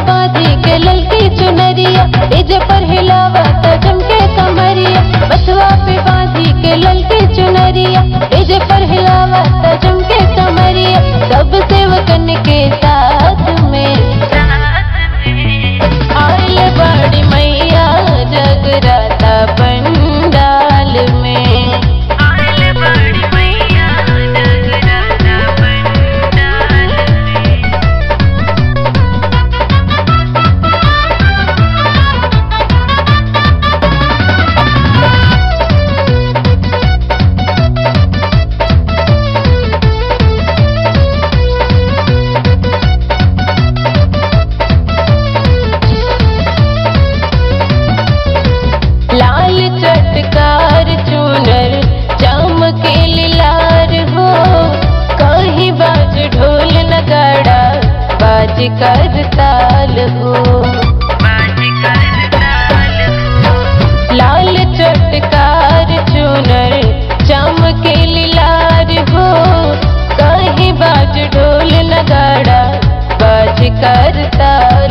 बांधी के ललकी चुनरिया इज पर हिलावत चमके कमरिया बसवा पे बांधी के ललकी चुनरिया इज पर हिलावत चमके कमरिया सब सेवकन के साथ में आइल बड़ी मैया जगराता पंडाल में आइल बड़ी मैया जगराता पंडाल में लाल चटकार चूनर चमके लार हो कहीं बाज ढोल नगाड़ा बाज कर ताल हो बाज कर ताल हो लाल चटकार चूनर चमके लार हो कहीं बाज ढोल नगाड़ा बाज कर ताल